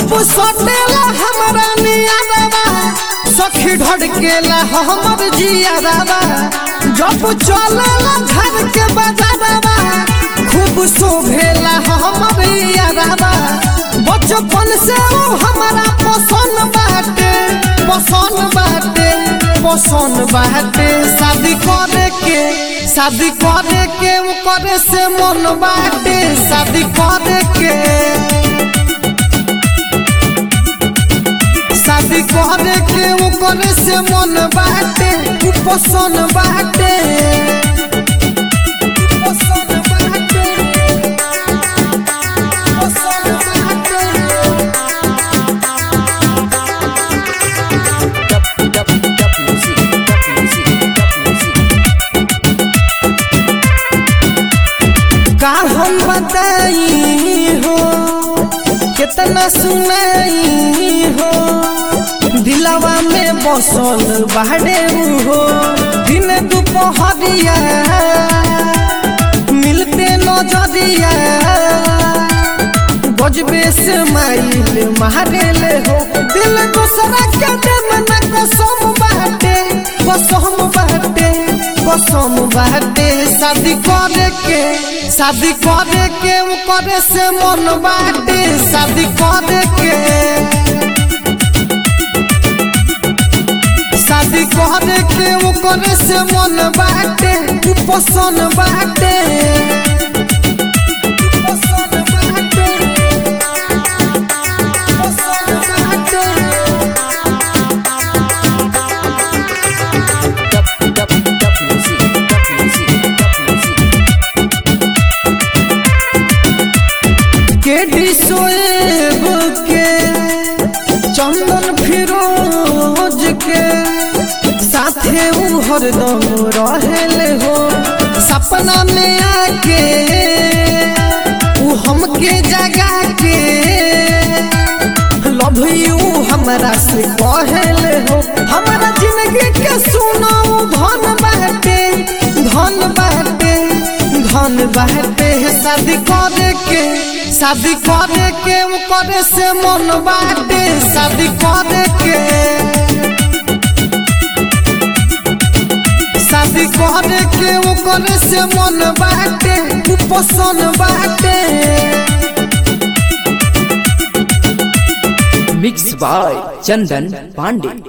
जब सटेला हमरा नियारवा सखी ढड़केला हमर जियारवा जब चलेला घर के बाजारवा खूब शोभेला हमर यारवा बचपन से ऊ हमरा पसंद बाटे पसंद बाटे पसंद बाटे शादी करे के शादी करे के ऊ करे से मन बाटे शादी करे के शादी करे के ऊ करे से मन बाटे ऊ पसंद बाटे ऊ पसंद बाटे पसंद बाटे Dub, dub, dub music, dub music, dub music. का हम बताई हो कितना सुनाई हो दिलवा में बसल बाड़े हो दिन दोपहरिया मिलते नजरिया गजबे से माइल मारे ले हो दिल दूसरा के देम न कसम बाटे कसम बाटे कसम बाटे शादी करे के शादी करे के ऊ करे से मन बाटे शादी करे के शादी करे के ऊ करे से मन बाटे ऊ पसंद बाटे ऊ पसंद बाटे पसंद बाटे Dub, dub, dub music, dub music, dub music. KD Soeb के चंदन फिरोज के साथे ऊ हरदम रहेले हो सपना में आके ऊ हमके जगा के लव यू हमरा से कहले हो हमरा जिंदगी के सुनाऊ धन बाटे धन बाटे धन बाटे शादी करे के शादी करे के ऊ करे से मन बाटे शादी करे के शादी करे के ऊ करे से मन बाटे ऊ पसंद बाटे Mixed by Chandan Pandey.